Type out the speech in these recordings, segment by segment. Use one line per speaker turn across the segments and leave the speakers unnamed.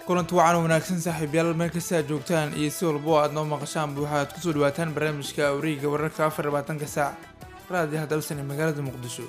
kulanti wacan wanaagsan saaxiibyaal meel kasta aad joogtaan iyo si walbo aad noo maqashaan waxaad kusoo dhawaataan barnaamijka awriga wararka afar labaatanka saac raadi hadalsan ee magaalada muqdisho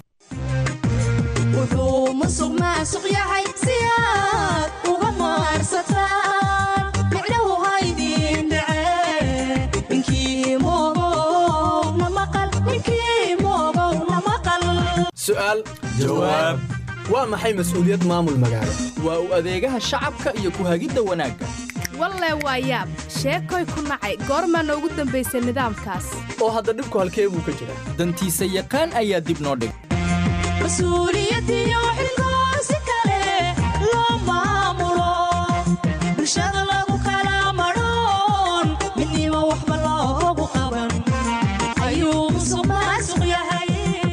wuxuu musuq maasuq yahay si aad uga maarsataan micnahu haydin dhace ninkii moogow na maqal ninkii moogow na maqal
su'aal
jawaab
waa maxay mas'uuliyad maamul magaalo
waa u adeegaha shacabka iyo ku hagidda wanaagga
walle waa yaab sheekoy ku nacay goormaana ugu dambaysay nidaamkaas
oo hadda dhibku halkee buu ka jiraa
dantiisa yaqaan ayaa dib noo dhig
mas-uuliyadiyo xilkoo si kale loo maamulo bulshada lagu kala madhoon midnimo waxba loogu qaban ayuu musuq maasuq yahay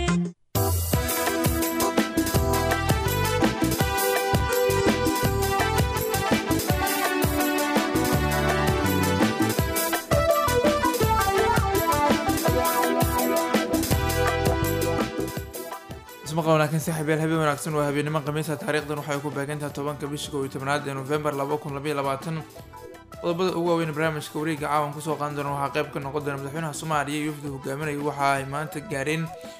ismaqal wanaagsan saaxiibyaal habeen wanaagsan waa habeennimo khamiisa taariikhdan waxay ku baagantahay tobanka bisha kow iyo tobnaad ee nofembar laba kun labaiyo labaatan qodobada ugu waaweyn barnaamijka wareegga caawan kusoo qaadan doona waxaa qayb ka noqon doona madaxweynaha soomaaliya iyo wafdi hogaaminaya waxa ay maanta gaareen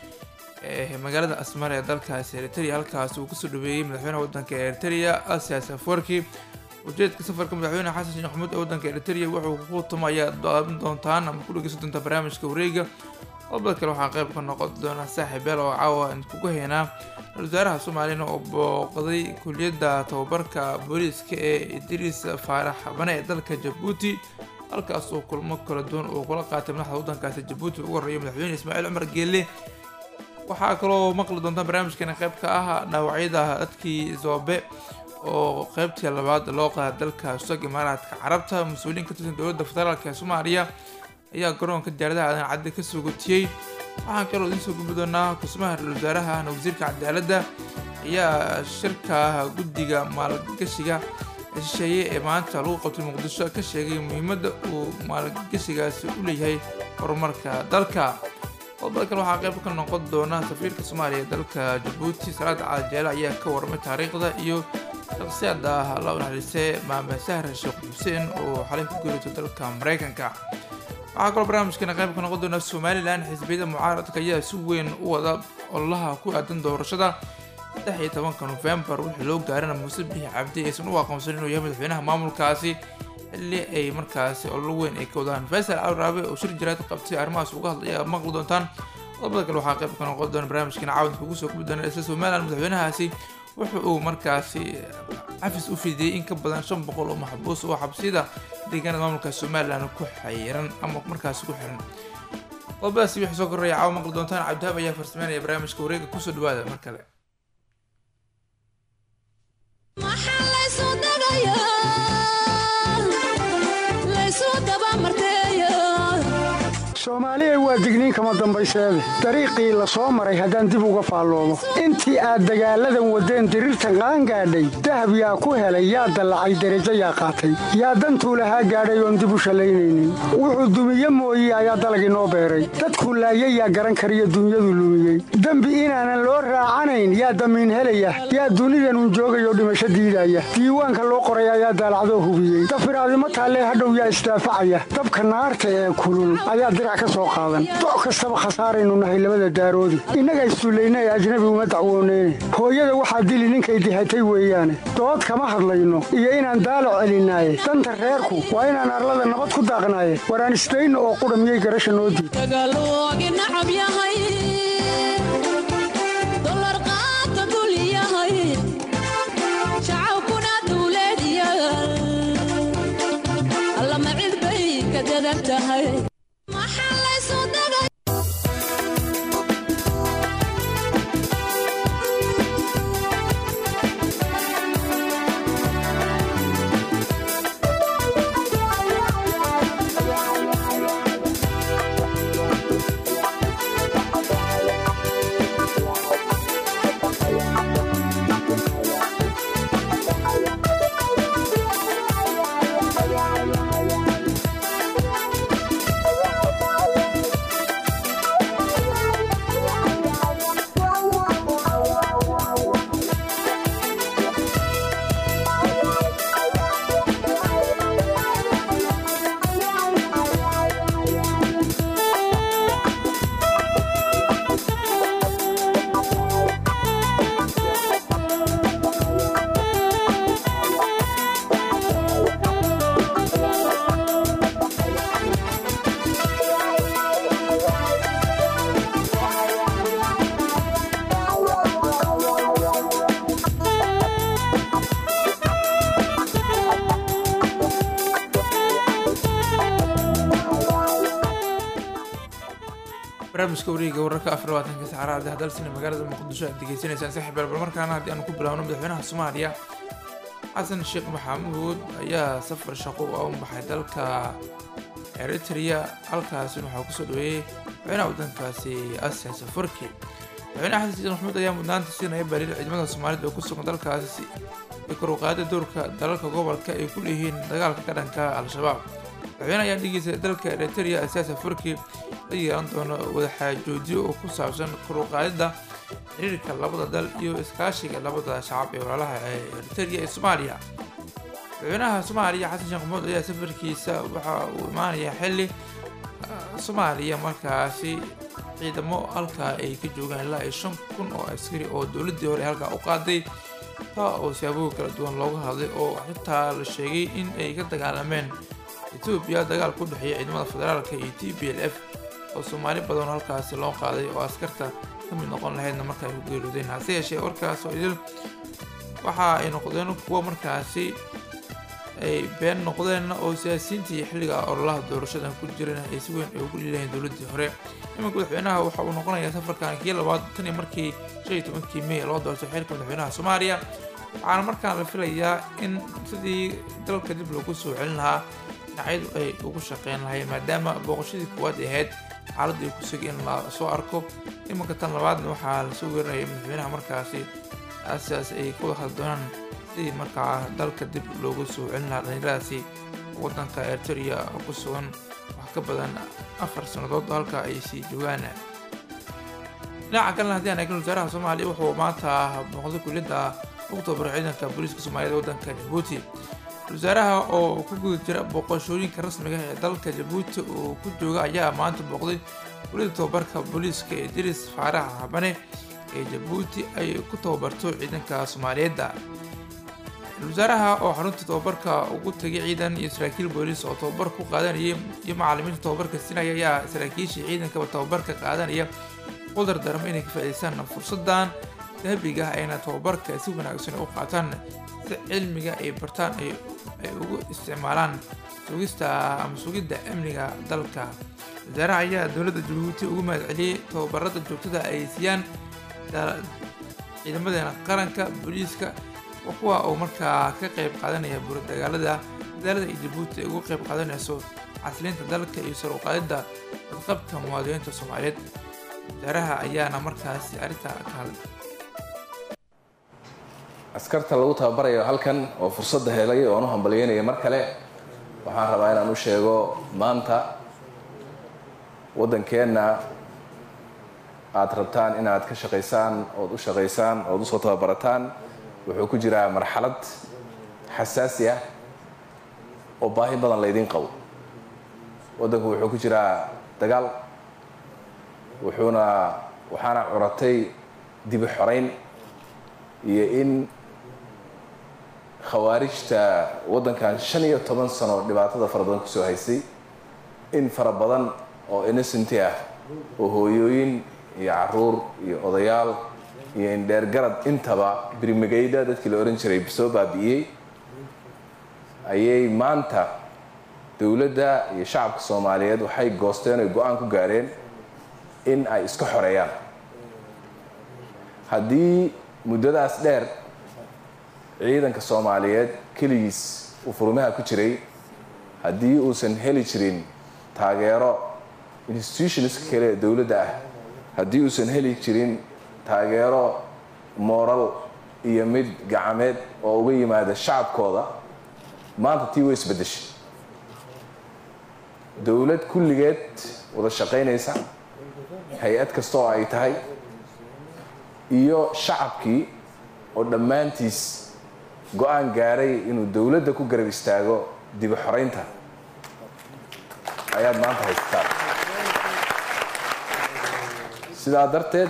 magaalada asmar ee dalkaasi eritrea halkaas uu kusoo dhaweeyey madaxweynaha wadanka eritrea asias afwerki ujeedka safarka madaxweyne xasan sheekh maxamuud ee wadanka eritrea wuxuu ku tuma ayaa daaban doontaan ama ku dhegeysan doontaa barnaamijka wareegga qodobada kale waxaa qayb ka noqon doona saaxiib beel oo caawa kugu heynaa ra-isul wasaaraha soomaaliyana oo booqday kuliyadda tababarka booliiska ee idriis faarax bane ee dalka jabuuti halkaas oo kulmo kala duwan uu kula qaatay madaxda wadankaasi jabuuti ugu horreeya madaxweyne ismaaciil cumar geelle waxaa kaloo maqli doontaan barnaamijkeena qayb ka ah dhaawacyada dadkii zoobe oo qaybtii labaad loo qaada dalka sug imaaraadka carabta mas-uuliyiin ka tirsan dowladda federaalk ee soomaaliya ayaa garoonka diyaaradaha aadan cadde ka soo gotiyey waxaan kaloo idiin soo gudbi doonaa kusmaha ra-isul wasaaraha ahna wasiirka cadaaladda ayaa shirka guddiga maalgashiga shisheeye ee maanta lagu qabtay muqdisho ka sheegay muhiimadda uu maalgashigaasi u leeyahay horumarka dalka qodobada kale waxaa qayb ka noqon doona safiirka soomaaliya ee dalka jabuuti salaada caajeele ayaa ka warramay taariikhda iyo shakhsiyadda la naxariistay maame sahra sheekh xuseen oo xalay ku geeriyotay dalka maraykanka waxaa kaloo barnaamijkeena qayb ka noqon doona somalilan xisbiyada mucaaradka ayaa si weyn u wada ololaha ku aadan doorashada saddex iyo tobanka nofembar wixii loo gaarana muuse bixi cabdi aysan u aqoonsan inuu yahay madaxweynaha maamulkaasi xilli ay markaasi ololo weyn ay ka wadaan faysal alraabe oo shir jiraad qabtay arrimahaas uga hadlaya maqli doontaan qodobada kale waxaa qayb ka noqon doona barnaamijkeena caawadka ugu soo gubi doona isla somalilan madaxweynahaasi wuxa uu markaasi xafis u fidiyey in ka badan shan boqol oo maxbuus oo xabsiyada deegaanada maamulka somalilan ku xayiran ama markaasi ku xiran qodobadaasi wixii soo korreeya caawa maqli doontaan cabdihaab ayaa farsameynaya barnaamijka wareega kusoo dhawaada mar kale
maxaa laysu dagayaa laysu dabamarteeya
soomaaliya waa digniin kama dambayseede dariiqii la soo maray haddaan dib uga faalloomo intii aad dagaalladan waddeen diriirtan qaangaadhay dahab yaa ku helay yaa dallacay derajo yaa qaatay yaa dantuu lahaa gaadhay oon dib u shallaynaynin wuxuu dumiye mooye ayaa dalag inoo beeray dadkuu laayay yaa garan kariyo dunyadu lumiyey dembi inaanan loo raacanayn yaa damiin helaya yaa dunidanun joogayoo dhimasho diidaya diiwaanka loo qoray ayaa daalacdoo hubiyey dafiraadimo taallee hadhow yaa isdaafacaya dabka naarta ee kulul ayaa dirac ka soo qaadan doc kastaba khasaaraynu nahay labada daaroodi innaga issullayna ee ajnabi uma dacwooneyne hooyada waxaa dili ninkay dihatay weeyaane dood kama hadlayno iyo inaan daalo celinaaye danta reerku waa inaan arlada nabad ku daaqnaaye waraan isdayno oo qudha miyay garasha noo diid
dagaaloogi nacab yahay dolar qaata dul yahay shacabkuna dawladyaal allama cid bay ka dadan tahay maxaa laysu dagay
barnaamijka wareega wararka afar labaatanka saacadaha hadalsina magaalada muqdisho aad degeysanaysaan saaxiib bal markaana haddii aanu ku bilaabno madaxweynaha soomaaliya xasan sheekh maxamuud ayaa safar shaqo u baxay dalka eritrea halkaasina waxaa kusoo dhaweeyey madaxweynaha waddankaasi asiya safarki madaxweynaha xasan sheekh maxamuud ayaa mudnaanta siinaya baliil ciidamada soomaalida oo ku sugan dalkaasi iyo kor u qaadida doorka dalalka gobolka ay ku leeyihiin dagaalka ka dhanka al-shabaab madaxweyne ayaa dhigiisa dalka eritrea asiya safarki la yeelan doono wadaxaajoojyo oo ku saabsan kor u qaadida xiriirka labada dal iyo iskaashiga labada shacab ee walaalaha ee eritrea ee soomaaliya madaxweynaha soomaaliya xasan sheekh maxamuud ayaa safarkiisa waxa uu imaanayaa xilli soomaaliya markaasi ciidamo halkaa ay ka joogaan ilaa iyo shan kun oo askari oo dowladdii hore halkaa u qaaday taa oo siyaabooyin kala duwan looga hadlay oo xitaa la sheegay in ay ka dagaalameen etoobiya dagaal ku dhexeeya ciidamada federaalka iyo t b l f oo soomaali badan halkaasi loo qaaday oo askarta ka mid noqon lahaydna marka ay ku geeriyoodeen hase yeeshee warkaas oo idil waxa ay noqdeen kuwo markaasi ay been noqdeen oo siyaasiyiintii xilliga ololaha doorashada ku jireen ay si weyn ay ugu liilahayn dowladdii hore iminka madaxweynaha waxa uu noqonayaa safarkan kii labaad tan iyo markii shan iyo tobankii may loo doortay xilka madaxweynaha soomaaliya waxaana markaan la filayaa in sidii dalka dib loogu soo celin lahaa dhinacyadu ay ugu shaqeyn lahayn maadaama booqashadii koowaad ay ahayd xaaladda ay ku sugay in la soo arko iminka tan labaadna waxaa lasoo weerinayay madaxweynaha markaasi sidaas ay ka wada hadli doonaan sidii markaa dalka dib loogu soo celin lahaa dhalinyaradaasi waddanka eritrea ku sugan wax ka badan afar sannadood halka ay sii joogaan dhinaca kalena haddii aan eegno wasaaraha soomaaliya wuxuu maanta booqday kuliyadda oktoobar ciidanka booliiska soomaaliyed waddanka jabuuti wasaaraha oo ku guda jira booqashooyinka rasmiga ee dalka jabuuti uu ku jooga ayaa maanta booqday kuliyadda tababarka booliiska ee diris faarax habane ee jabuuti ay ku tababarto ciidanka soomaaliyeedda wasaaraha oo xarunta tababarka ugu tagay ciidan iyo saraakiil booliis oo tababar ku qaadanaya iyo macalimiinta tababarka siinaya ayaa saraakiishii ciidankaba tababarka qaadanaya qudar darmo inay ka faa'iidaystaan fursadan dahabiga ah ayna tababarka si wanaagsan u qaataan si cilmiga ay bartaan ay ugu isticmaalaan sugista ama sugidda amniga dalka wasaaraha ayaa dowladda jabuuti ugu mahad celiyey tababarada joogtada ay siiyaan ciidamadeena qaranka booliiska kuwa uu markaa ka qayb qaadanaya buuradagaalada dadaalada ay jabuuti ay ugu qayb qaadanayso casliinta dalka iyo sar u qaadidda badqabka muwaadiniinta soomaaliyeed wasaaraha ayaana markaasi arrintaa ka hadlay
askarta lagu tababarayo halkan oo fursadda helay oon u hambalyeynaya mar kale waxaan rabaa inaan u sheego maanta waddankeenna aad rabtaan inaad ka shaqaysaan ood u shaqaysaan ood usoo tababarataan wuxuu ku jiraa marxalad xasaasi ah oo baahi badan laydiin qabo waddanku wuxuu ku jiraa dagaal wuxuuna waxaana curatay dibi xorayn iyo in khawaarijta waddankan shan iyo toban sano dhibaatada fara badan kusoo haysay in fara badan oo innocenti ah oo hooyooyin iyo caruur iyo odayaal iyo indheergarad intaba birmagayda dadkii la ohan jiray soo baabi'iyey ayay maanta dowladda iyo shacabka soomaaliyeed waxay goosteen oy go-aan ku gaareen in ay iska xoreeyaan haddii muddadaas dheer ciidanka soomaaliyeed keligiis uu furmaha ku jiray haddii uusan heli jirin taageero institutionska kale ee dowladda ah haddii uusan heli jirin taageero mooral iyo mid gacameed oo uga yimaada shacabkooda maanta tii way isbeddeshay dowlad kulligeed wada shaqaynaysa hay-ad kasta oo ay tahay iyo shacabkii oo dhammaantiis go-aan gaaray inuu dowladda ku garab istaago dibi xoraynta ayaad maanta haysataan sidaa darteed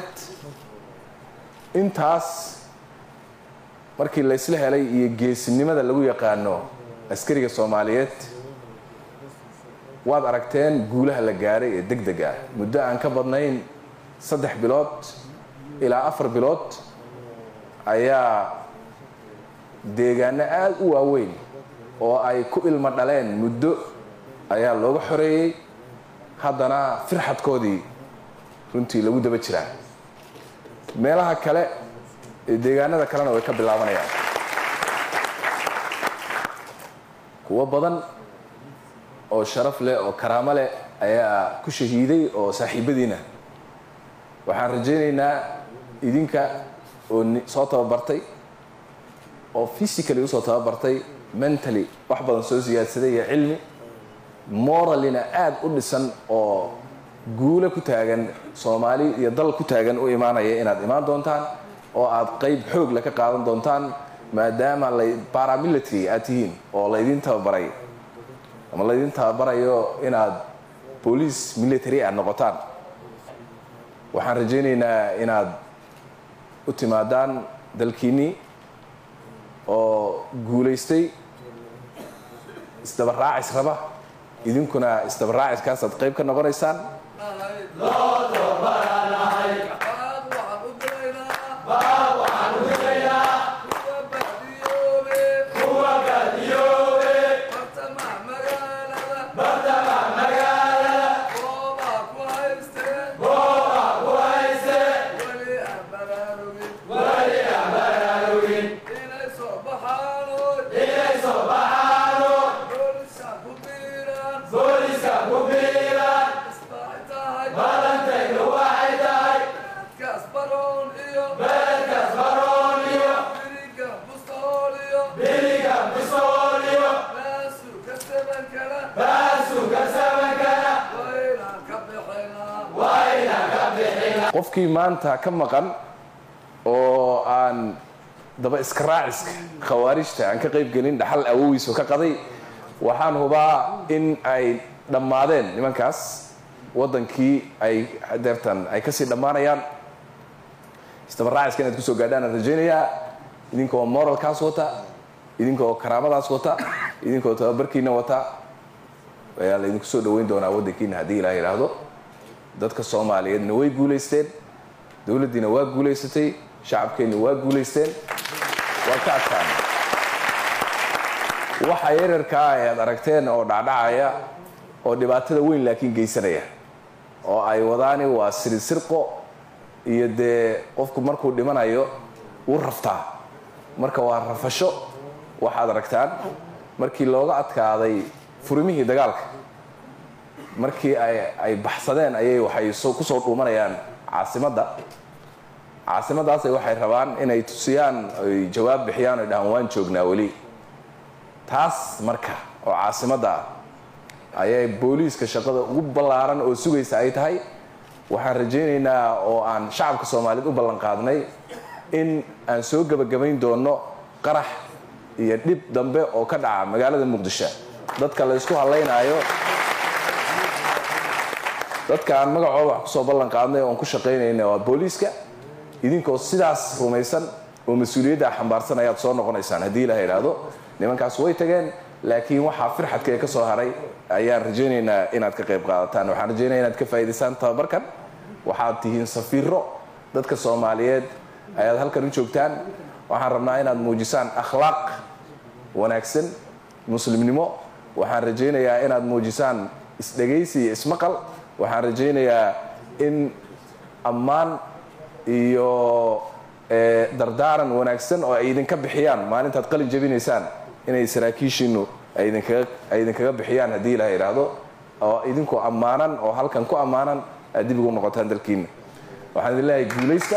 intaas markii laysla helay iyo geesinimada lagu yaqaano askariga soomaaliyeed waad aragteen guulaha la gaaray ee deg deg ah muddo aan ka badnayn saddex bilood ilaa afar bilood ayaa deegaano aada u waaweyn oo ay ku ilmo dhaleen muddo ayaa looga xoreeyey haddana firxadkoodii runtii lagu daba jiraa meelaha kale ee deegaanada kalena way ka bilaabanayaan kuwo badan oo sharaf leh oo karaamo leh ayaa ku shahiiday oo saaxiibadiina waxaan rajaynaynaa idinka oo ni- soo tababartay oo physically usoo tababartay mentally wax badan soo siyaadsaday iyo cilmi moralina aad u dhisan oo guulo ku taagan soomaali iyo dal ku taagan u imaanaya inaad imaan doontaan oo aad qayb xoog le ka qaadan doontaan maadaama la paramilitary aad tihiin oo laydin tababaray ama laydin tababarayo inaad boolice military aad noqotaan waxaan rajaynaynaa inaad u timaadaan dalkiinnii oo guulaystay isdabaraacis raba idinkuna isdabaraaciskaasaad qayb ka noqonaysaan qofkii maanta ka maqan oo aan daba iska raaciska khawaarijta aan ka qayb gelin dhaxal awowiisu ka qaday waxaan hubaa in ay dhammaadeen nimankaas waddankii ay deertan ay kasii dhammaanayaan isdabaraaciska inaad kusoo gaadhaan aan rajaynayaa idinkoo moralkaas wata idinkoo karaamadaas wata idinkoo tababarkiina wata ayaa laydinku soo dhaweyn doonaa waddankiina haddii ilaah yidhaahdo dadka soomaaliyeedna way guulaysteen dowladdiina waa guulaysatay shacabkeenna waa guulaysteen waa ka adkaan waxa yararkaa ay aad aragteen oo dhacdhacaya oo dhibaatada weyn laakiin geysanaya oo ay wadaani waa sirisirqo iyo dee qofku markuu dhimanayo wuu raftaa marka waa rafasho waxaad aragtaan markii looga adkaaday furimihii dagaalka markii ay ay baxsadeen ayay waxay soo kusoo dhuumanayaan caasimadda caasimaddaasay waxay rabaan inay tusiyaan ay jawaab bixiyaan oy dhahaan waan joognaa weli taas marka oo caasimadda ah ayay booliiska shaqada ugu ballaaran oo sugaysa ay tahay waxaan rajaynaynaa oo aan shacabka soomaaliyeed u ballan qaadnay in aan soo gebagabayn doono qarax iyo dhib dambe oo ka dhaca magaalada muqdisho dadka la ysku hadlaynaayo dadka aan magacooda wax kusoo ballan qaadnay oon ku shaqaynayna waa booliiska idinkoo sidaas rumaysan oo mas-uuliyadda xambaarsan ayaad soo noqonaysaan haddii ilaha idhaahdo nimankaas way tageen laakiin waxaa firxadkee ka soo haray ayaan rajaynaynaa inaad ka qayb qaadataan waxaan rajaynaya inaad ka faa'idaysaan tababarkan waxaad tihiin safiiro dadka soomaaliyeed ayaad halkan u joogtaan waxaan rabnaa inaad muujisaan akhlaaq wanaagsan muslimnimo waxaan rajaynayaa inaad muujisaan isdhegaysi iyo ismaqal waxaan rajaynayaa in ammaan iyo dardaaran wanaagsan oo ay idinka bixiyaan maalintaad qalin jabinaysaan inay saraakiishiinu ay idinkaga ay idinkaga bixiyaan haddii ilaha idhaahdo oo idinkoo ammaanan oo halkan ku ammaanan aad dib ugu noqotaan dalkiina waxaan idin leeyahay guulaysta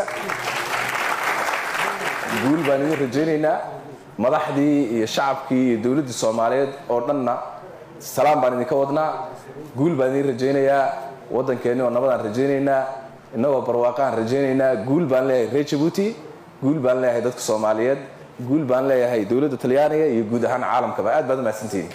guul baan idin rajaynaynaa madaxdii iyo shacabkii iyo dowladdii soomaaliyeed oo dhanna salaam baan idinka wadnaa guul baan idin rajaynayaa waddankeenni oo nabadaan rajaynaynaa innagoo barwaaqaan rajaynaynaa guul baan leeyahay reer jabuuti guul baan leeyahay dadka soomaaliyeed guul baan leeyahay dowladda talyaaniga iyo guud ahaan caalamkaba aad baad umahadsantihiin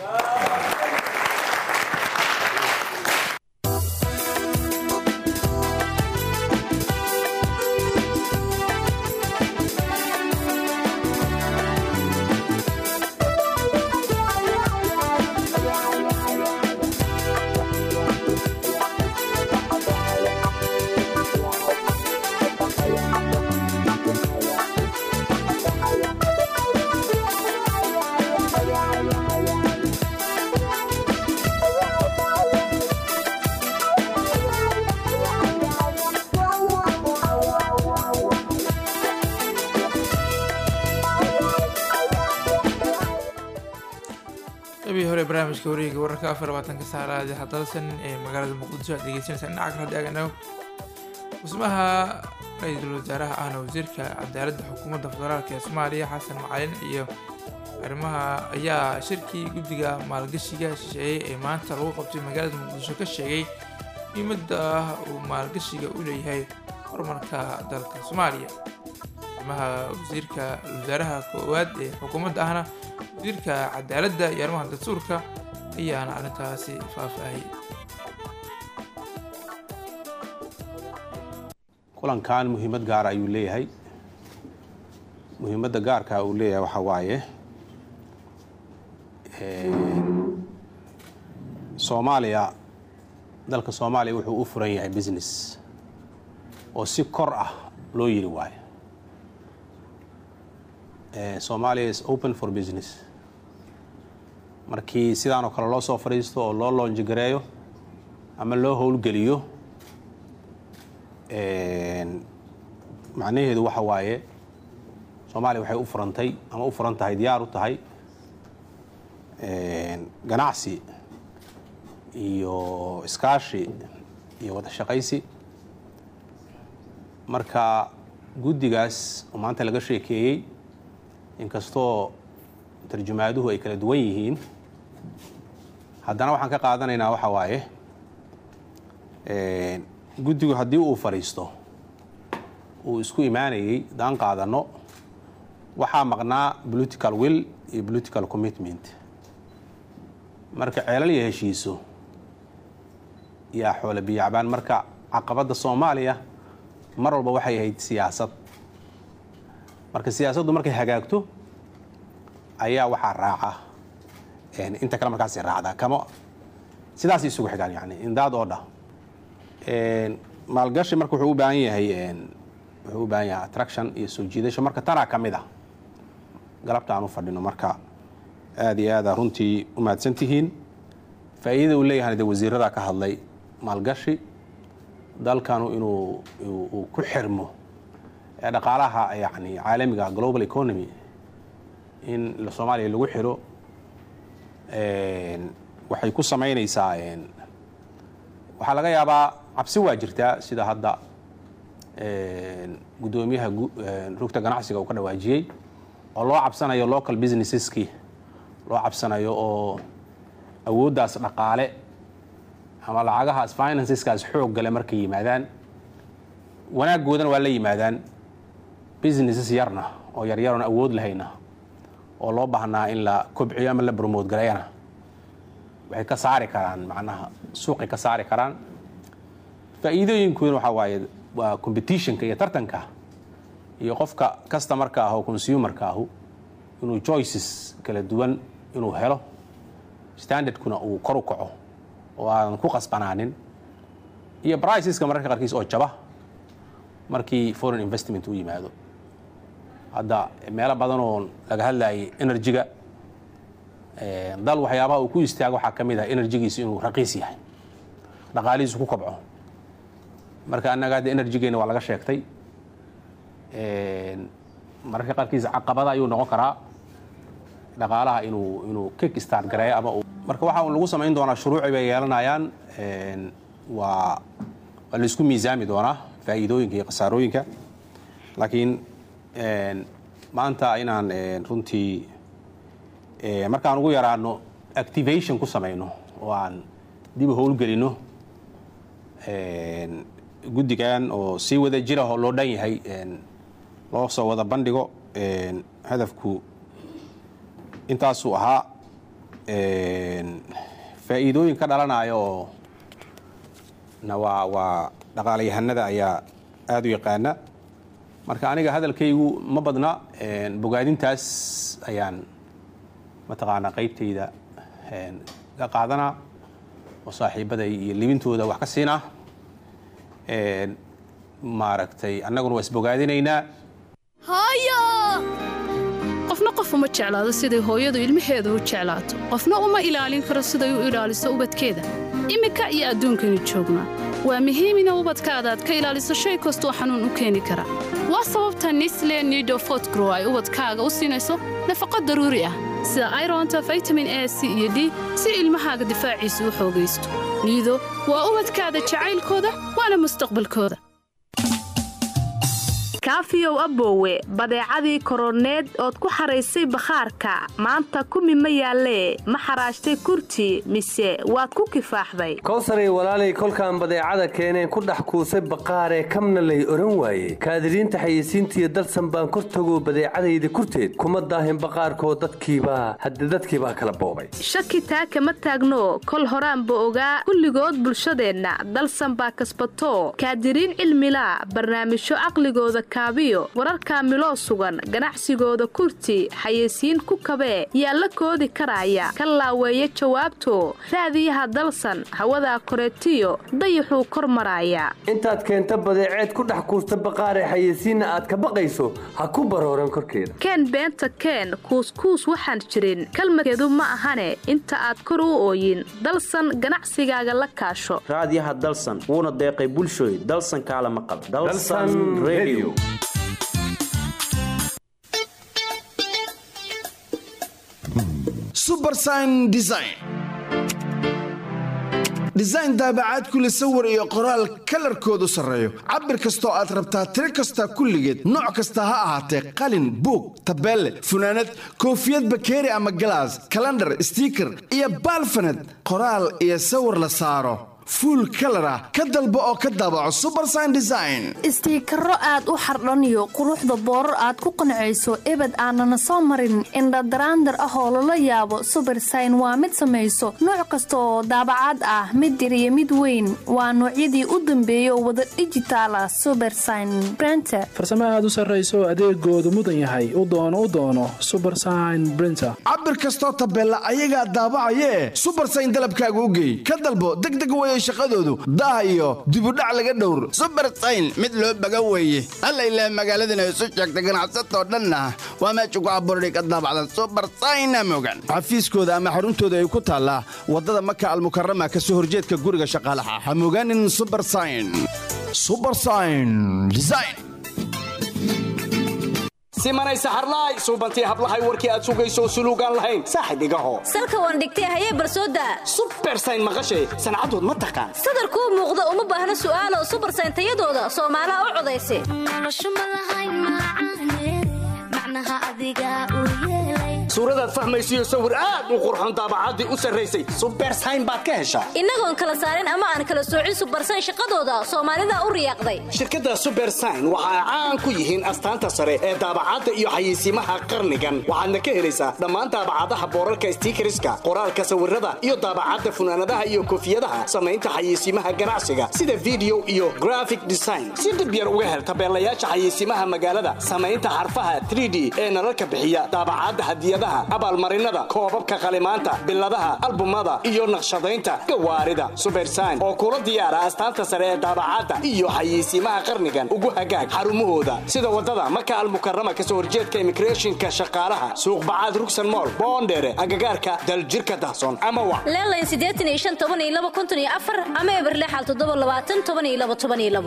qabii hore barnaamijka wareega wararka afar labaatanka saalaadi hadalsan ee magaalada muqdisho aad degeysanaysaan dhinaca kale haddii aganago dhismaha ra-iisul wasaaraha ahna wasiirka cadaaladda xukuumadda federaalk ee soomaaliya xasan macalin iyo arrimaha ayaa shirkii guddiga maalgashiga shisheeyey ee maanta lagu qabtay magaalada muqdisho ka sheegay muhiimadda ah uu maalgashiga u leeyahay horumarka dalka soomaaliya arrimaha wasiirka wasaaraha koowaad ee xukuumadda ahna wasiirka cadaaladda iyo arrimaha dastuurka ayaana arrintaasi faahfaahiyey
kulankan muhiimad gaara ayuu leeyahay muhiimadda gaarka uu leeyahay waxaa waaye soomaaliya dalka soomaaliya wuxuu u furan yahay business oo si kor ah loo yiri waayo somalia is open for business markii sidaan oo kale loo soo fadhiisto oo loo loonjigareeyo ama loo howlgeliyo macnaheedu waxa waaye soomaaliya waxay u furantay ama u furan tahay diyaar u tahay ganacsi iyo iskaashi iyo wada shaqaysi marka guddigaas oo maanta laga sheekeeyey inkastoo tarjumaaduhu ay kala duwan yihiin haddana waxaan ka qaadanaynaa waxa waaye guddigu haddii uu fadhiisto uu isku imaanayey daan qaadanno waxaa maqnaa political will iyo political commitment marka ceelal iyo heshiiso yaa xoole biyacbaan marka caqabadda soomaaliya mar walba waxay ahayd siyaasad marka siyaasaddu markay hagaagto ayaa waxaa raaca inta kale markaas raacdaa kama sidaas isugu xigaan yani indaad oo dhah maalgashi marka wuxuu u baahan yahay wuxuu u baahan yahay attraction iyo soo jiidasho marka tanaa ka mid ah galabta aan u fadhino marka aada iyo aada runtii u mahadsan tihiin faa'iidada uu leeyahana dee wasiiradaa ka hadlay maalgashi dalkanu inuu uu ku xirmo ee dhaqaalaha yani caalamiga global economy in soomaaliya lagu xiro waxay ku samaynaysaa waxaa laga yaabaa cabsi waa jirtaa sida hadda guddoomiyaha rugta ganacsiga uu ka dhawaajiyey oo loo cabsanayo local businesseski loo cabsanayo oo awooddaas dhaqaale ama lacagahaas financeskaas xoog gale markay yimaadaan wanaaggoodana waa la yimaadaan businesses yarna oo yaryaroon awood lahayna oo loo baahnaa in la kobciyo ama la bromote gareeyana waxay ka saari karaan macnaha suuqay ka saari karaan faa'iidooyinkooduna waxaa waaye waa competitionka iyo tartanka iyo qofka customarka ah oo consumerka ahu inuu choices kala duwan inuu helo standardkuna uu kor u kaco oo aadan ku qasbanaanin iyo briceska mararka qaarkiis oo jaba markii foreign investment u yimaado hadda meelo badan oo laga hadlayay energy-ga dal waxyaabaha uu ku istaago waxaa ka mid ah enerjigiisu inuu raqiis yahay dhaqaalihiisu ku kobco marka annaga hadda enerjigeena waa laga sheegtay mararka qaarkiis caqabada ayuu noqon karaa dhaqaalaha inuu inuu kick start gareeyo ama marka waxa lagu samayn doonaa shuruuci bay yeelanayaan waa waa la isku miisaami doonaa faa'iidooyinka iyo khasaarooyinka laakiin maanta inaan runtii markaan ugu yaraano activation ku samayno oo aan dib u howlgelino guddigan oo sii wada jira oo loo dhan yahay loo soo wada bandhigo hadafku intaasuu ahaa faa'iidooyin ka dhalanaya oo na waa waa dhaqaalayahanada ayaa aada u yaqaana marka aniga hadalkaygu ma badna bogaadintaas ayaan mataqaanaa qaybtayda ka qaadanaa oo saaxiibaday iyo libintooda wax ka siinaa maaragtay annaguna waa isbogaadinaynaa
qofna qof uma jeclaado siday hooyadu ilmaheeda u jeclaato qofna uma ilaalin karo siday u ilaaliso ubadkeeda iminka iyo adduunkaynu joognaa waa muhiim ina ubadkaada aad ka ilaaliso shay kastoo xanuun u keeni kara waa sababta nisle nido fotgrow ay ubadkaaga u siinayso nafaqo daruuri ah sida ironta vitamin a c iyo d si ilmahaaga difaaciisa u xoogaysto niido waa ubadkaada jacaylkooda waana mustaqbalkooda
kaafiyow aboowe badeecadii koroneed ood ku xaraysay bakhaarka maanta kumi ma yaallee ma xaraashtay kurti mise waad ku kifaaxday
kowsaray walaalay kolkaan badeecada keeneen ku dhex kuusay baqaaree kamna lay odhan waaye kaadiriinta xayeysiintiiyo dalsan baan kor tagoo badeecadayda kurteed kuma daahin baqaarkoo dadkiibaa hadde dadkiibaa kala boobay
shaki taa kama taagno kol horaanba ogaa kulligood bulshadeenna dalsan baa kasbato kaadiriin cilmilaa barnaamijyo caqligooda kaabiyo wararka miloo sugan ganacsigooda kurti xayeysiin ku kabee yaa la koodi karaya ka laaweeya jawaabto raadiyaha dalsan hawadaa koreetiyo dayaxuu kor maraaya
intaad keenta badeeceed ku dhex kuusta baqaaree xayeysiinna aad ka baqayso ha ku barooran korkeeda
keen beenta keen kuuskuus waxaan jirin kalmadkeedu ma ahane inta aad kor u ooyin dalsan ganacsigaaga la kaasho
raadiyaha dalsan wuuna deeqay bulshooy dalsan kaalama qab
subersign design design daabacaad kule sawir iyo qoraal kalarkoodu sarreeyo cabir kastoo aad rabtaa tiro kasta kulligeed nooc kasta ha ahaatee qalin buug tabeelle funaanad koofiyad bakeeri ama galaas kalandhar stiiker iyo baalfaned qoraal iyo sawir la saaro fuul kalar ah ka dalbo oo ka daabaco subersign design
istiikaro aad u xardhaniyo quruxda boorar aad ku qancayso ebed aanana soo marin indhadaraandar ah oo lala yaabo subersign waa mid samayso nooc kasta oo daabacaad ah mid yar iyo mid weyn waa noocyadii u dambeeya oo wada dhijitaal ah subersign brenter
farsamo aad u sarrayso adeegoodu mudan yahay u doono u doono subersign brinter
cabir kastoo tabeella ayagaa daabacayee subersign dalabkaaga u geey ka dalbo degdeg weye shaqadoodu daah iyo dibudhac laga dhowr
subersayn mid loo baga weeye alla ilaah magaaladana isu sheegta ganacsatoo dhanna waa meesha ku abuurday ka daabacdan subersayna mogan
xafiiskooda ama xaruntooda ay ku taallaa waddada maka almukarama ka soo horjeedka guriga shaqaalaha ha mogaanin subersayn subersayn design
simanay saxarlaay suubantii hablahay warkii aad sugayso suluugaan lahayn saaxib igaho
salka waan dhigtay hayee barsooda
subersayn maqashay sancadood ma taqaan
sadarkuu muuqda uma baahna su'aalo subersayn tayadooda soomaalaha u codaysa
suuradaad fahmaysiyo sawir aad u qurxon daabacaddii u sarraysay subersayn baad ka heshaa
innagoon kala saarin ama aan kala soocin subersayn shaqadooda soomaalida u riyaaqday
shirkadda subersayn waxa ay caan ku yihiin astaanta sare ee daabacadda iyo xayeysiimaha qarnigan waxaadna ka helaysaa dhammaan daabacadaha boorarka stiikariska qoraalka sawirada iyo daabacadda funaanadaha iyo koofiyadaha samaynta xayeysiimaha ganacsiga sida video iyo graphic design si dhib yar uga hel tabeelayaasha xayeysiimaha magaalada samaynta xarfaha 3d ee nalalka bixiya daabacadda hadiyadaha abaalmarinada koobabka qalimaanta biladaha albumada iyo naqshadaynta gawaarida subersayn oo kula diyaara astaanta sare ee daabacadda iyo xayeysiimaha qarnigan ugu hagaag xarumahooda sida wadada maka almukarama kasoo horjeedka imigreeshinka shaqaalaha suuqbacaad rugsan mool boondheere agagaarka daljirka dahsoon ama wa
leelayn siddeetan iyo shan toban iyo laba konton iyo afar ama eberlexal toddoba labaatan toban iyo laba toban iyo labo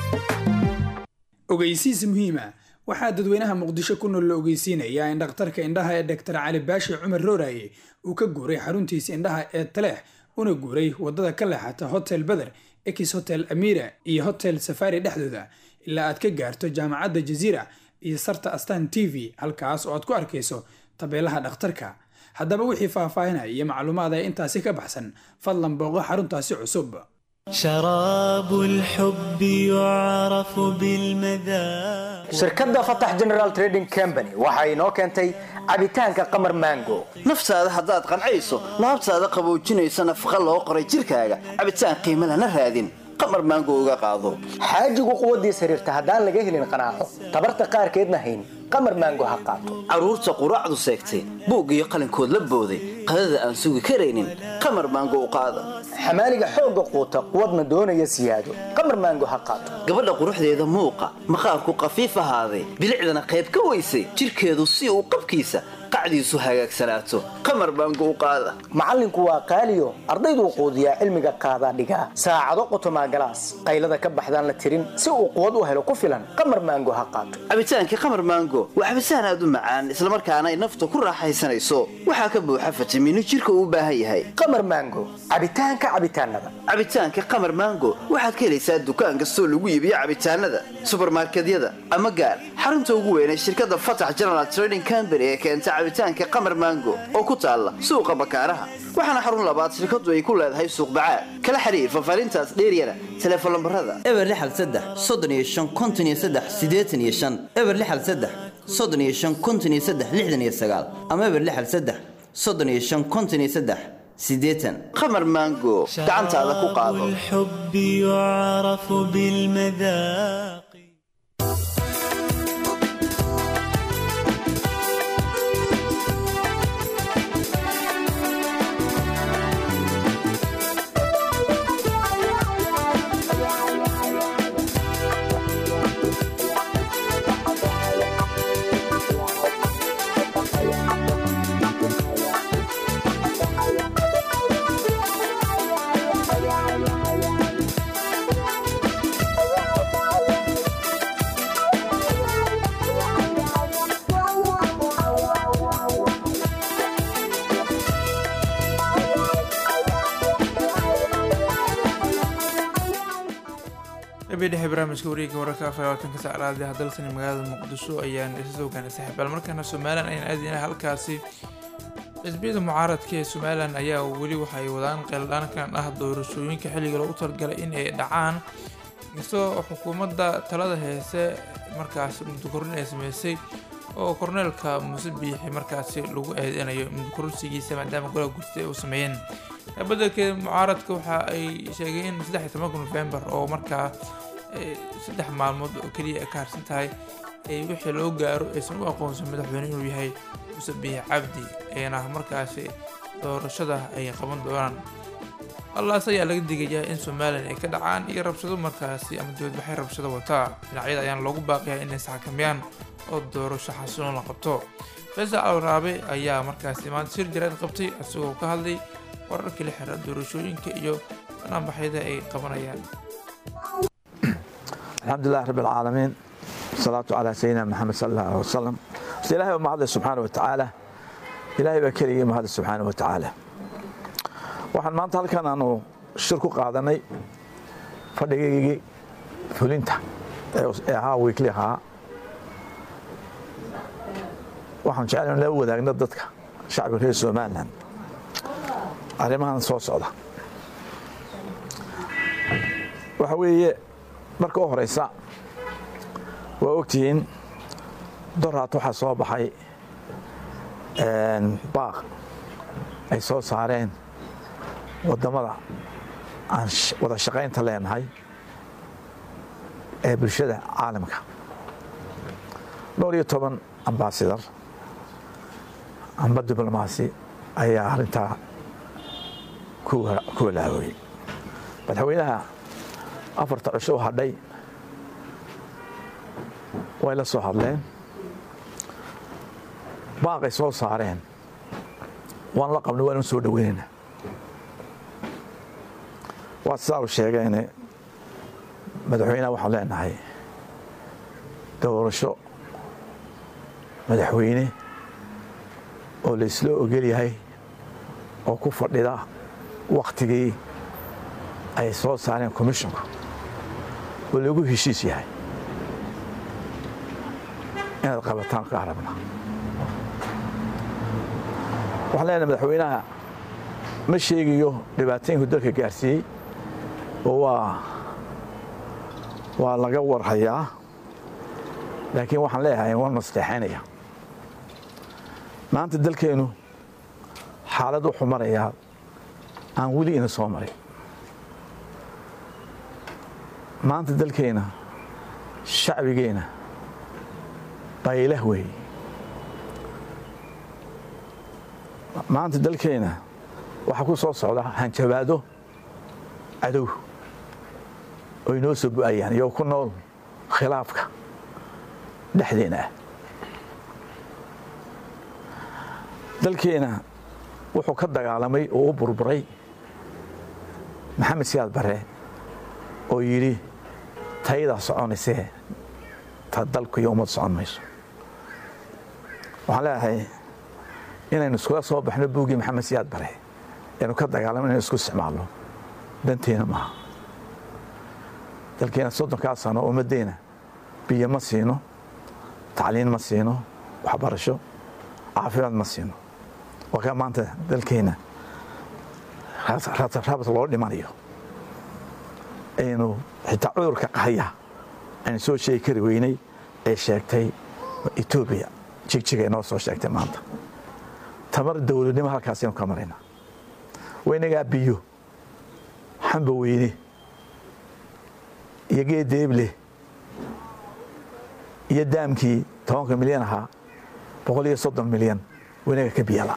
ogeysiis muhiima waxaa dadweynaha muqdisho ku nool la ogeysiinayaa in dhakhtarka indhaha ee doktor cali baashi cumar rooraye uu ka guuray xaruntiisa indhaha ee taleex una guuray wadada ka leexata hotel beder ex hotel amira iyo hotel safari dhexdooda ilaa aad ka gaarto jaamacadda jaziira iyo sarta astan t v halkaas oo aad ku arkayso tabeelaha dhakhtarka haddaba wixii faahfaahinaya iyo macluumaad ee intaasi ka baxsan fadlan booqo xaruntaasi cusub
شراب الحب يعرف بالمذاق
shirkadda fatax general trading company waxa inoo keentay cabitaanka qamar mango
naftaada haddaad qancayso laabtaada qaboojinaysa nafaqa loo qoray jirkaaga cabitaan qiimo lana raadin qamar maango uga qaado
xaajigu quwaddiis xiriirta haddaan laga helin qanaaco tabarta qaarkeedna hayn qamar maango ha qaato
carruurta quraacdu seegtay buug iyo qalinkood la booday qadada aan sugi karaynin qamar maango u qaada
xamaaliga xoogga quuta quwadna doonaya siyaado qamar maango ha qaato
gabadha quruxdeeda muuqa maqaarku qafiif ahaaday bilicdana qayb ka weysay jirkeedu si uu qabkiisa qacdiisu hagaagsanaato qamar baango u qaada
macallinku waa qaaliyo ardayduu quudiyaa cilmiga qaadaa dhigaa saacado qotomaa galaas qaylada ka baxdaan la tirin si uu quwad u helo ku filan qamar maango ha qaato
cabitaankii qamar maango waa cabitaan aad u macaan islamarkaana ay nafta ku raaxaysanayso waxaa ka buuxa fitamiino jirka uu u baahan yahay
qamar maango cabitaanka cabitaanada
cabitaanka qamar maango waxaad ka helaysaa dukaan kastoo lagu iibiyo cabitaanada subarmarkedyada ama gaar xarunta ugu weyn ee shirkadda fatax general trading company ee keenta cabitaanka qamar maango oo ku taalla suuqa bakaaraha waxaana xarun labaad shirkadu ay ku leedahay suuq bacaad kala xiriir fafaarintaas dheeryana teleefon lambarada
eber lixal saddex soddon iyo shan konton iyo saddex siddeetan iyo shan eber lixal saddex soddon iyo shan konton iyo saddex lixdan iyo sagaal ama eber lixal saddex soddon iyo shan konton iyo saddex siddeetan
qamar maango gacantaada ku qaado
الحب يعرف بالمذاق
dhexe barnaamijka wareegga wararka afar iyo labaatanka saacadaad ee dalsani magaalada muqdisho ayaan isa soo gaanay saaxiibaal markaana somalilan ayaan aadayna halkaasi xisbiyada mucaaradka ee somalilan ayaa weli waxay wadaan qeeldhaankan ah doorashooyinka xilliga loogu talagalay in ay dhacaan inkastoo xukuumadda talada heese markaasi muddokorrin ay sameysay oo korneelka muuse biixi markaasi lagu eedeynayo muddokororsigiisa maadaama golaha gudida ay u sameeyeen badelkeeda mucaaradka waxa ay sheegeen in saddex iyo tobanka nofembar oo markaa saddex maalmood oo keliya ay ka harsan tahay wixii loo gaaro aysan u aqoonsan madaxweyne inuu yahay muuse biixi cabdi ayna markaasi doorashada ay qaban doonaan allaas ayaa laga digayaa in somalilan ay ka dhacaan iyo rabshado markaasi ama dibadbaxay rabshado wataa dhinacyada ayaan loogu baaqiyaa inay isxakameeyaan oo doorasho xasiloon la qabto faysal alwaraabe ayaa markaasi maanta shir jaraad qabtay isagoo ka hadlay wararka la xira doorashooyinka iyo banaanbaxyada ay qabanayaan
الحمد لله رب العالمين والصلاة على سيدنا محمد صلى الله عليه وسلم بس إلهي وما هذا سبحانه وتعالى إلهي بكري ما هذا سبحانه وتعالى waxaan maanta halkan aanu shir ku qaadanay fadhigaygii fulinta ee ahaa wiikli ahaa waxaan jeclay in la wadaagno dadka shacbiga reer somalilan arrimahan soo socda waxa weeye marka u horeysa waa ogtihiin doraat waxaa soo baxay baaq ay soo saareen waddamada aan wada shaqaynta leenahay ee bulshada caalamka dhowr iyo toban ambasadar amba diblomaasi ayaa arrintaa ku walaawooyey madaxweynaha afarta cusho u hadhay way la soo hadleen baaqay soo saareen waan la qabnay waan u soo dhoweynayna waa sidaa u sheegeene madaxweynaha waxaan leenahay doorasho madaxweyne oo laysla ogol yahay oo ku fadhida wakhtigii ay soo saareen commisshonku oo lagu heshiis yahay inaad qabataan ka arabna waxaan leenahay madaxweynaha ma sheegayo dhibaatooyinku dalka gaarsiiyey oo waa waa laga warhayaa laakiin waxaan leeyahay waan nasteexaynaya maanta dalkeennu xaalad wuxuu marayaa aan weli ina soo marin maanta dalkeenna shacbigeenna baylah weeye maanta dalkeenna waxaa ku soo socda hanjabaado cadow oo inoo soo bu-ayaan iyo ku nool khilaafka dhexdeena ah dalkeena wuxuu ka dagaalamay oo u burburay maxamed siyaad bare oo yidhi tayadaa soconaysee ta dalku iyo ummad socon mayso waxaan leeyahay inaynu iskula soo baxno buuggii maxamed siyaad bare aynu ka dagaalamo inaynu isku isticmaalno danteena maaha dalkeena soddonkaa sano ummaddeena biyo ma siino tacliin ma siino waxbarasho caafimaad ma siino waa kaa maanta dalkeena rabad loo dhimanayo aynu xitaa cudurka qahaya aynu soo sheegi kari weynay ee sheegtay etoobiya jigjiga inoo soo sheegtay maanta tamar dowladnimo halkaasaynu ka maraynaa waynagaa biyo xamba weyne iyo geedeeble iyo daamkii tobanka milyan ahaa boqol iyo soddon milyan waynaga ka biyala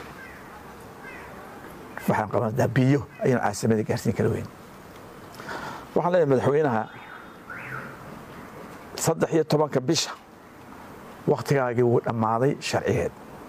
waxaan qabanaa biyo ayaynu caasimada gaarsiin kala weyn waxaan leeyahay madaxweynaha saddex iyo tobanka bisha wakhtigaagii wuu dhammaaday sharcigeed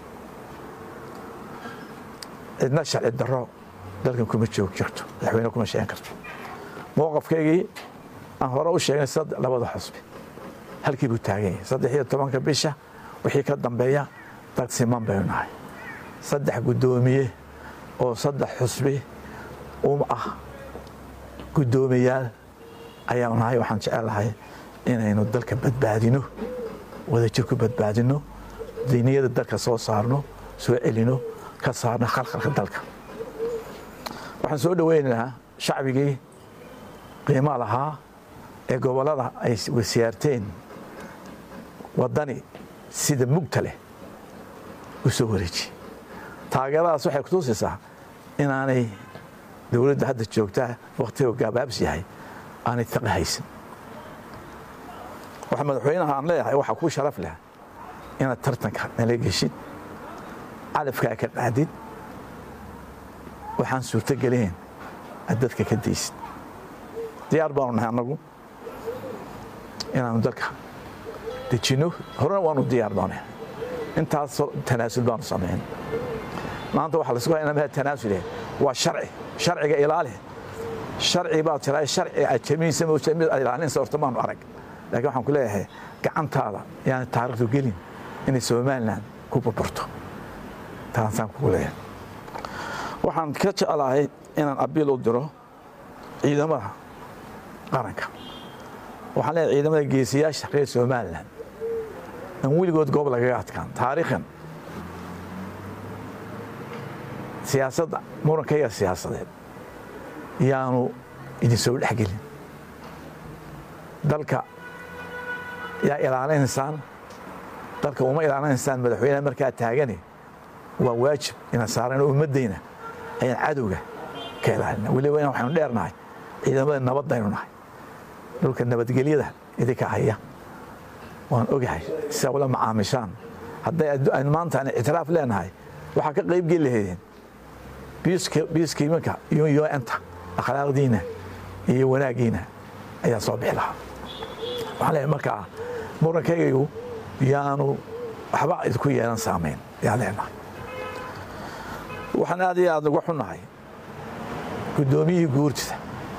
cidna sharci darro dalkan kuma joog jirto madaxweyne kuma sheegan karto mowqafkaygii aan hore u sheegnay labada xusbi halkii buu taagan yahay saddex iyo tobanka bisha wixii ka dambeeya dad siman baynu nahay saddex guddoomiye oo saddex xusbi um ah guddoomiyaal ayaanu nahay waxaan jecelahay inaynu dalka badbaadino wadajir ku badbaadino diiniyada dalka soo saarno soo celino ka saarno khalkhalka dalka waxaan soo dhoweynaynaa shacbigii qiimaa lahaa ee gobollada ay wasiyaarteen waddani sida mugta leh u soo wareejiye taageeradaas waxay kutuusaysaa inaanay dowladda hadda joogtaa wakhtiga gaabaabs yahay aanay taqi haysan waxa madaxweynaha aan leeyahay waxaa kuu sharaf leh inaad tartanka nala geshid calafkaa ka qaadid waxaan suurto gelin aad dadka ka daysid diyaar baanu nahay annagu inaanu dalka dejinno horena waanu diyaar baanu intaas tanaasul baanu samayn maanta waxaa laisku haya inamaha tanaasule waa sharci sharciga ilaali sharci baad tiraa sharci aad jamiinsa mid aad ilaalinaysa horta maanu arag laakiin waxaan ku leeyahay gacantaada yaani taariikhdu gelin inay somalilan ku burburto taasaan kugu leeyahay waxaan ka jeclahay inaan abiil u diro ciidamada qaranka waxaan leeyahay ciidamada geesiyaasha reer somalilan aan weligood goob lagaga adkaan taariikhan siyaasadda murankayaga siyaasadeed yaanu idin soo dhexgelin dalka yaa ilaalinaysaan dalka uma ilaalinaysaan madaxweyneha markaa taagani waa waajib inaan saarano ummaddayna ayaan cadowga ka ilaalina weliba in waxaynu dheernahay ciidamada nabaddaynu nahay dhulka nabadgelyada idinka haya waan ogahay sidaa ula macaamishaan hadday aynu maanta aan ictiraaf leenahay waxaa ka qayb geli lahaydeen biiskiimanka iyo un-ta akhlaaqdiina iyo wanaaggiina ayaa soo bixi lahaa waxaan leeyahay markaa murankaygu yaanu waxba idinku yeelan saamayn ayaan leenahay waxaan aad iyo aad uga xunnahay guddoomiyihii guurtida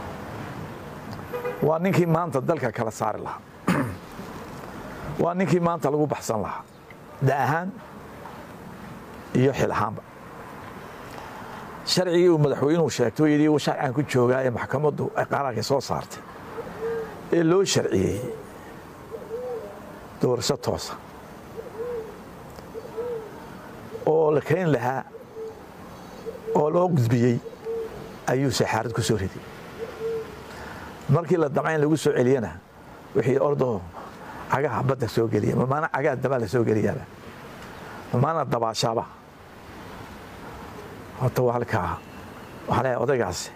waa ninkii maanta dalka kala saari lahaa waa ninkii maanta lagu baxsan lahaa da ahaan iyo xil ahaanba sharcigii uu madaxweynuhu sheegtay oo yidhi sharcigan ku joogaa ee maxkamaddu ay qaaraanka soo saartay ee loo sharciyeeyey doorasho toosa oo la keeni lahaa oo loo gudbiyey ayuu saxaarad ku soo riday markii la damcayn lagu soo celiyana wixii ordaho cagaha badda soo geliya mamaana cagaha dabaa la soo geliyaaba mamaana dabaashaaba horta waa halkaa waxaa leeyahay odaygaasi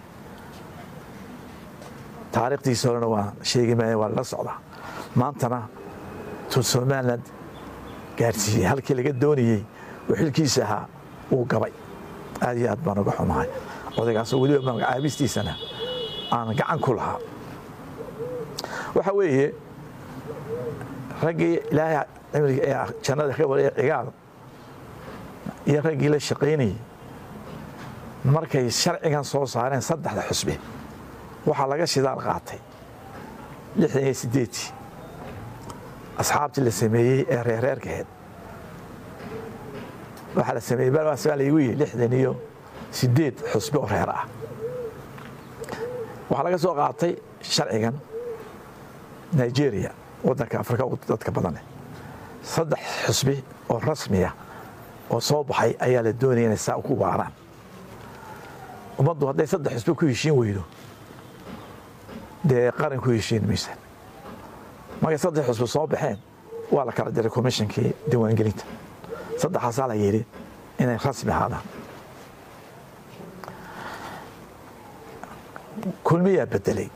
taariikhdiisa horena waa sheegi maaya waa lala socdaa maantana tuu somaliland gaarsiiyey halkii laga doonayey oo xilkiisa ahaa uu gabay aad iyo aad baan uga xumahay odaygaasoo weliba magacaabistiisana aan gacan ku lahaa waxa weeye raggii ilaahay cimriga ee jannada ka wareey cigaal iyo raggii la shaqaynayay markay sharcigan soo saareen saddexda xusbi waxaa laga shidaal qaatay lixdan iyo siddeetii asxaabtii la sameeyey ee reerreerka ahayd waxaa la sameeyey balwaas baa laygu yihi lixdan iyo siddeed xusbi oo reer ah waxaa laga soo qaatay sharcigan nigeria waddanka afrika ugu dadka badaneh saddex xusbi oo rasmiya oo soo baxay ayaa la doonaya inay saa ku waaraan ummaddu hadday saddex xusbi ku heshiin weydo dee qaran ku heshiin maysa markay saddex xusbi soo baxeen waa la kala diray komishinkii diiwaangelinta saddexaasaa la yidhi inay rasmi ahaadaan kulmiyaa bedelay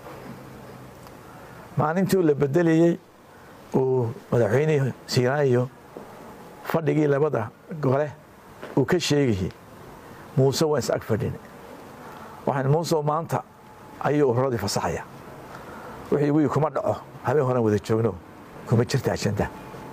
maalintii la bedelayey uu madaxweynihii siiraayo fadhigii labada gole uu ka sheegayey muuse waan is ag fadhin waxaan muuse maanta ayuu ururadii fasaxaya wixii wii kuma dhaco habeen horan wada joogno kuma jirta ajanda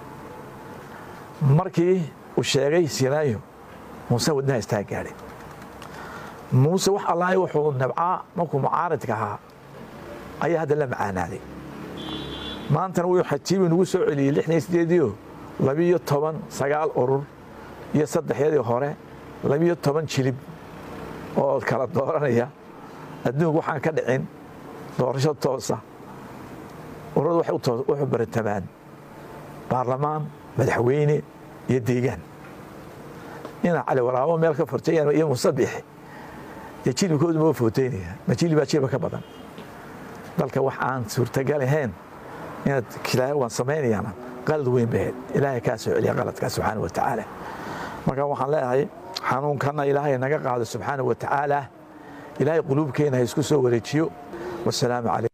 markii uu sheegay siiraayo muuse wadnaha istaa gaadhay muuse wax allahay wuxuu nabcaa markuu mucaaridka ahaa ayaa hadda la macaanaaday maantana wuu xajiibi nagu soo celiyey lixdan iyo sideediio labiyo toban sagaal urur iyo saddexyadii hore labiyo toban jilib oo kala dooranaya adduunku waxaan ka dhicin doorasho toosa ururadu waxay wuxuu baratamaan baarlamaan madaxweyne iyo deegaan ina cali waraabo meel ka fortayaan iyo musabixi dee jilibkoodu ma footeynaya ma jilibaa jilba ka badan dalka wax aan suurtagal ahayn inaad kilaayo waan samaynayaana qalad weyn bay ahayd ilaahay kaa soo celiya qaladkaa subxaana wa tacaala marka waxaan leeyahay xanuunkanna ilaahay naga qaado subxaana wa tacaala ilaahay quluubkeena ha isku soo wareejiyo wasalaamu calaykum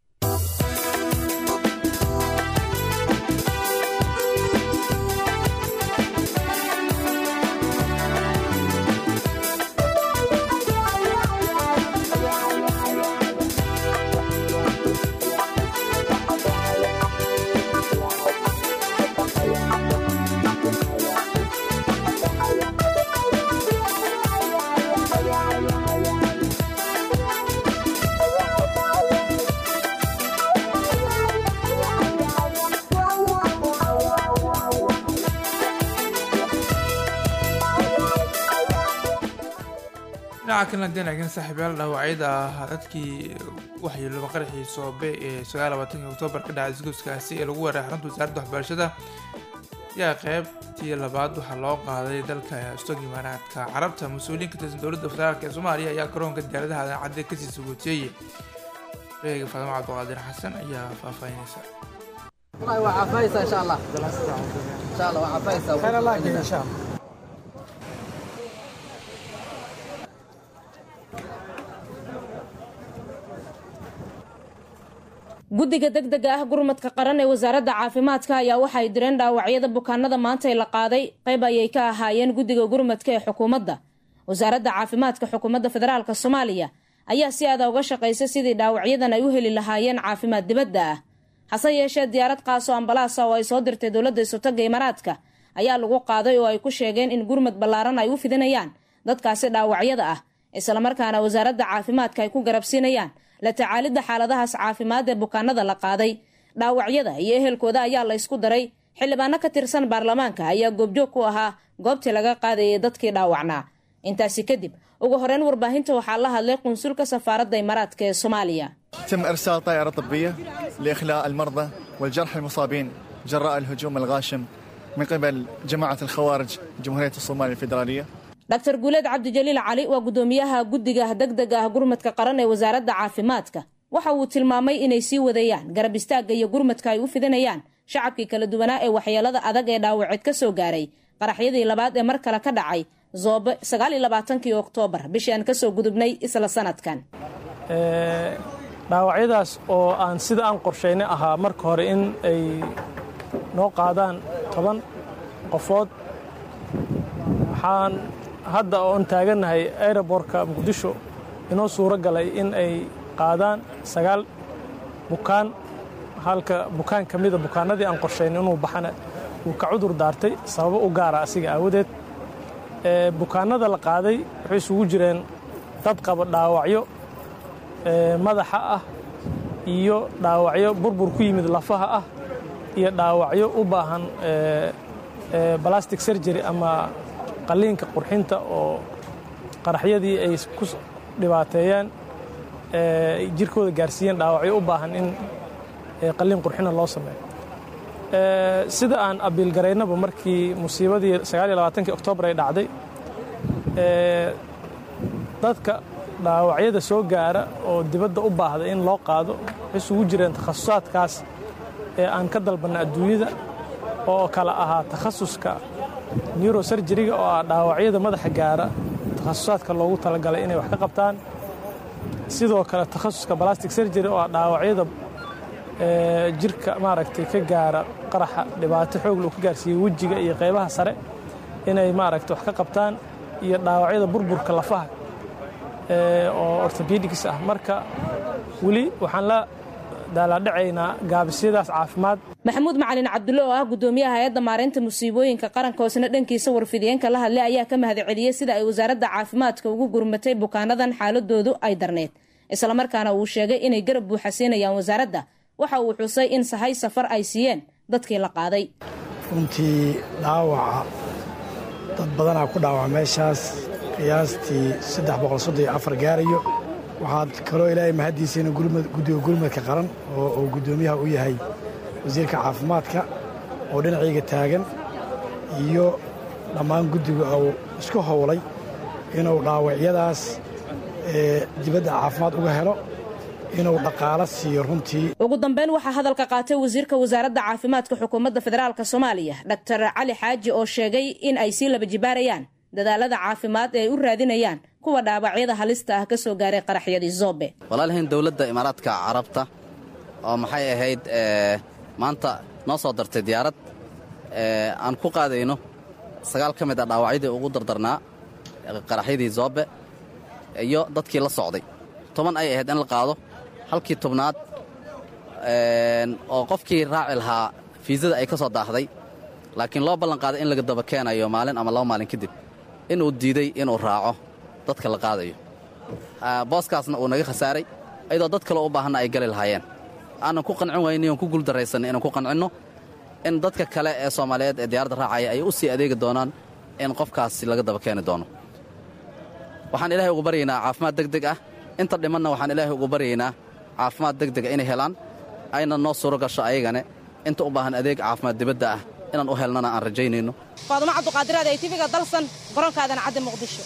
dhinaca kalena deenagan saaxiibayaal dhaawacyada ah dadkii waxyeelooba qaraxii soobe ee sagaal labaatanki oktoobar ka dhacay isgoyskaasi ee lagu weeraray xarunta wasaaradda waxbarashada ayaa qeybtii labaad waxaa loo qaaday dalka stog imaaraadka carabta mas-uuliyiin ka tirsan dowladda federaalk ee soomaaliya ayaa garoonka diyaaradaha adancadde kasii sugootiyey reega faadimo cabdiqaadir xasan ayaa faahfaahinaysa
guddiga degdega ah gurmadka qaran ee wasaaradda caafimaadka ayaa waxay direen dhaawacyada bukaanada maanta ee la qaaday qayb ayay ka ahaayeen guddiga gurmadka ee xukuumadda wasaaradda caafimaadka xukuumadda federaalk soomaaliya ayaa si aada uga shaqaysa sidii dhaawacyadan ay u heli lahaayeen caafimaad dibadda ah hase yeeshee diyaarad qaaso ambalaasa oo ay soo dirtay dowladda isutaga imaaraadka ayaa lagu qaaday oo ay ku sheegeen in gurmad ballaaran ay u fidinayaan dadkaasi dhaawacyada ah islamarkaana wasaaradda caafimaadka ay ku garabsiinayaan la tacaalidda xaaladahaas caafimaad ee bukaanada la qaaday dhaawacyada iyo ehelkooda ayaa la ysku daray xildhibaano ka tirsan baarlamaanka ayaa goobjoog ku ahaa goobtii laga qaadayay dadkii dhaawacnaa intaasi kadib ugu horeyn warbaahinta waxaa la hadlay qunsulka safaaradda imaaraadka ee soomaaliya
تم إرسال طائرة طبية لإخلاء المرضى والجرحى المصابين جراء الهجوم الغاشم من قبل جماعة الخوارج جمهورية الصومال الفيدرالية
dr guuleed cabdijaliil cali waa guddoomiyaha guddiga degdega ah gurmadka qaran ee wasaaradda caafimaadka waxa uu tilmaamay inay sii wadayaan garab istaagga iyo gurmadka ay u fidinayaan shacabkii kala duwanaa ee waxyeelada adag ee dhaawaceed ka soo gaaray qaraxyadii labaad ee mar kale ka dhacay zoobe sagaal iyo labaatankii oktoobar bishii aan kasoo gudubnay isla sanadkan
dhaawacyadaas oo aan sida aan qorshaynay ahaa marka hore in ay noo qaadaan toban qofood waxaan hadda oon taagannahay aerobortka muqdisho inoo suuro galay in ay qaadaan sagaal bukaan halka bukaan ka mida bukaanadii aan qorshaynay inuu baxana uu ka cudur daartay sababo u gaara asiga aawadeed bukaanada la qaaday waxay isugu jireen dad qaba dhaawacyo madaxa ah iyo dhaawacyo burbur ku yimid lafaha ah iyo dhaawacyo u baahan balastic surgery ama qalliinka qurxinta oo qaraxyadii ay ku dhibaateeyeen jirkooda gaarsiiyeen dhaawacyo u baahan in qalliin qurxina loo sameeyo sida aan abiilgaraynaba markii musiibadii ki oktoobar ay dhacday dadka dhaawacyada soo gaara oo dibadda u baahda in loo qaado waxay isugu jireen takhasusaadkaas ee aan ka dalbanna adduunyada oo kala ahaa takhasuska neurosurjeriga oo ah dhaawacyada madaxa gaara takhasusaadka loogu talagalay inay wax ka qabtaan sidoo kale takhasuska balastic surgery oo ah dhaawacyada jirka maaragtay ka gaara qaraxa dhibaato xoog loo ka gaarsiiyey wejiga iyo qaybaha sare inay maaragtay wax ka qabtaan iyo dhaawacyada burburka lafaha oo orthopedics ah marka weli waxaan la daalaadhacaynaa gaabisyadaas caafimaad
maxamuud macalin cabdulle oo ah gudoomiyaha hay-adda maareynta musiibooyinka qaranka hoosna dhankiisa warfidiyeenka la hadlay ayaa ka mahadceliyey sida ay wasaaradda caafimaadka ugu gurmatay bukaanadan xaaladoodu ay darneyd islamarkaana uu sheegay inay garab buuxa siinayaan wasaaradda waxa uu xusay in sahay safar ay siiyeen dadkii la qaaday
runtii dhaawaca dad badanaa ku dhaawaca meeshaas qiyaastii gaarayo waxaad kaloo ilaahay mahaddiisayna guddiga gurmadka qaran oo uu guddoomiyaha u yahay wasiirka caafimaadka oo dhinacayga taagan iyo dhammaan guddiga uu isku howlay inuu dhaawacyadaas dibadda caafimaad uga helo inuu dhaqaalo siiyo runtii
ugu dambeyn waxaa hadalka qaatay wasiirka wasaaradda caafimaadka xukuumadda federaalk soomaaliya dr cali xaaji oo sheegay in ay sii laba jibaarayaan dadaalada caafimaad ee ay u raadinayaan kuwa dhaawacyada halista ah ka soo gaaray qaraxyadii zoobe
walaalahayn dowladda imaaraadka carabta oo maxay ahayd maanta noo soo dartay diyaarad aan ku qaadayno sagaal ka mid a dhaawacyadii ugu dardarnaa qaraxyadii zoobe iyo dadkii la socday toban ay ahayd in la qaado halkii tobnaad oo qofkii raaci lahaa fiisada ay ka soo daahday laakiin loo ballan qaaday in laga daba keenayo maalin ama laba maalin kadib inuu diiday inuu raaco dadka la qaadayo booskaasna uu naga khasaaray ayadoo dad kaleo u baahanna ay gali lahaayeen aanan ku qancin wayni oon ku guuldarraysanay inaan ku qancinno in dadka kale ee soomaaliyeed ee diyaaradda raacaya ay u sii adeegi doonaan in qofkaasi laga daba keeni doono waxaan ilaahay ugu baryaynaa caafimaad deg deg ah inta dhimanna waxaan ilaahay ugu baryaynaa caafimaad deg dega inay helaan ayna noo suuro gasho ayagane inta u baahan adeeg caafimaad dibadda ah inaan u helnana aan rajaynayno
faadumo cabduqaadiraad ay tifiga dalsan garoonkaadana cadde muqdisho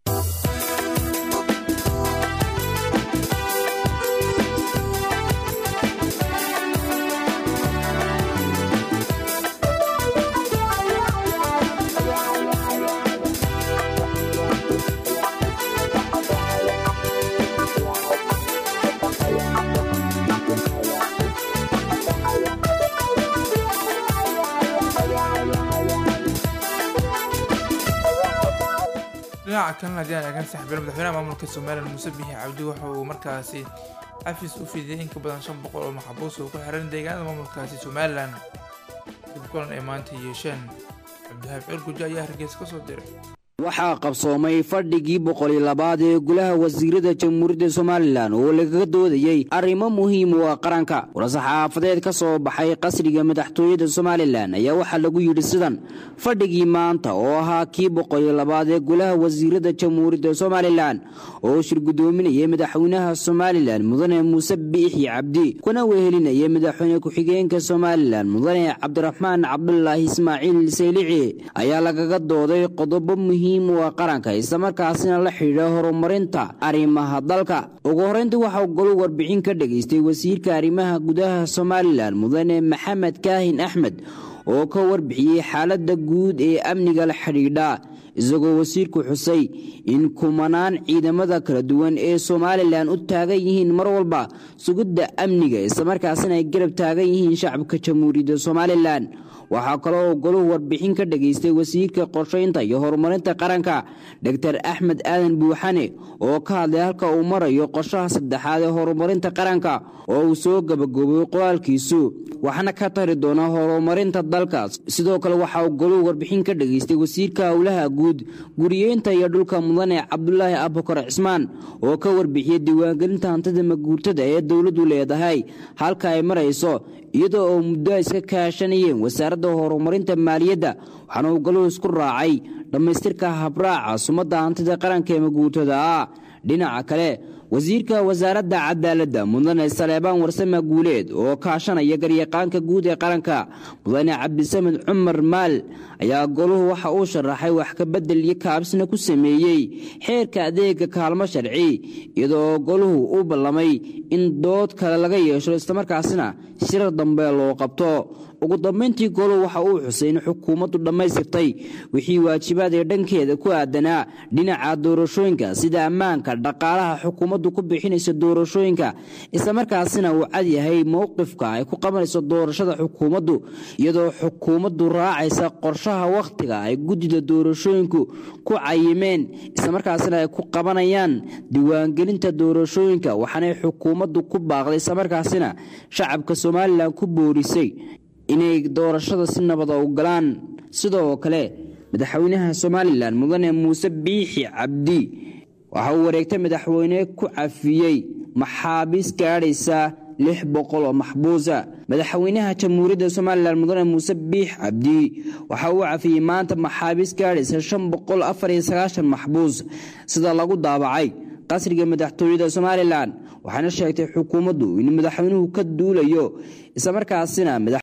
dhinaca kalena haddii aan eegan saxbiil madaxweynaha maamulka somalilan muuse biixi cabdi waxa uu markaasi xafiis u fidiyey in ka badan shan boqol oo maxbuus oo ku xiran deegaanada maamulkaasi somalilan dib kulan ay maanta yeesheen cabdihaab cirgujo ayaa hargeysa ka soo diray
waxaa qabsoomay fadhigii boqoliyo labaad ee golaha wasiirada jamhuuriyadda somalilan oo lagaga doodayey arrimo muhiim u ah qaranka war-saxaafadeed ka soo baxay qasriga madaxtooyada somalilan ayaa waxaa lagu yidhi sidan fadhigii maanta oo ahaa kii boqoliyo labaad ee golaha wasiirada jamhuuriyadda somalilan oo shir guddoominayay madaxweynaha somalilan mudane muuse biixi cabdi kuna wehelinayay madaxweyne ku-xigeenka somalilan mudane cabdiraxmaan cabdulaahi ismaaciil saylici ayaa lagaga dooday qodobo muhiim u ah qaranka islamarkaasina la xidhiidha horumarinta arrimaha dalka ugu horreyntii waxaa golu warbixin ka dhegaystay wasiirka arrimaha gudaha somalilan mudane maxamed kaahin axmed oo ka warbixiyey xaaladda guud ee amniga la xidhiidha isagoo wasiirku xusay in kumanaan ciidamada kala duwan ee somalilan u taagan yihiin mar walba sugidda amniga islamarkaasina ay garab taagan yihiin shacabka jamhuuriyadda somalilan waxaa kaloo goluhu warbixin ka dhageystay wasiirka qorshaynta iyo horumarinta qaranka dor axmed aadan buuxane oo ka hadlay halka uu marayo qorshaha saddexaad ee horumarinta qaranka oo uu soo gabagooboy qoraalkiisu waxna ka tari doona horumarinta dalkaas sidoo kale waxa uu goluhu warbixin ka dhageystay wasiirka howlaha guud guriyeynta iyo dhulka mudane cabdulaahi abukar cismaan oo ka warbixiyey diiwaangelinta hantida maguurtada ee dowladdu leedahay halka ay marayso iyadoo oo muddo ay iska kaashanayeen wasaaradda horumarinta maaliyadda waxaana uu galuhu isku raacay dhammaystirka habraaca sumadda hantida qaranka ee maguurtada ah dhinaca kale wasiirka wasaaradda cadaaladda mudane saleebaan warsame guuleed oo kaashanaya garyaqaanka guud ee qaranka mudane cabdisamed cumar maal ayaa goluhu waxa uu sharaxay wax kabedel iyo kaabsina ku sameeyey xeerka adeega kaalmo sharci iyadoo goluhu u ballamay in dood kale laga yeesho islamarkaasina shirar dambe loo qabto ugu dambayntii goluhu waxa uu xusay in xukuumaddu dhammaystirtay wixii waajibaad ee dhankeeda ku aadanaa dhinaca doorashooyinka sida ammaanka dhaqaalaha xukuumaddu ku bixinaysa doorashooyinka islamarkaasina uu cad yahay mowqifka ay ku qabanayso doorashada xukuumaddu iyadoo xukuumaddu raacaysa qorshaha wakhtiga ay guddida doorashooyinku ku cayimeen islamarkaasina ay ku qabanayaan diiwaangelinta doorashooyinka waxaanay xukuumaddu ku baaqday islamarkaasina shacabka somalilan ku boorisay inay doorashada si nabada u galaan sidoo kale madaxweynaha somalilan mudane muuse biixi cabdi waxa uu wareegtay madaxweyne ku cafiyey maxaabiis gaadhaysa lix boqol oo maxbuusa madaxweynaha jamhuuriyadda somalilan mudane muuse biix cabdi waxa uu cafiyey maanta maxaabiis gaadhaysa shan boqol afar iyo sagaashan maxbuus sida lagu daabacay qasriga madaxtooyada somalilan waxaana sheegtay xukuumaddu in madaxweynuhu ka duulayo islamarkaasina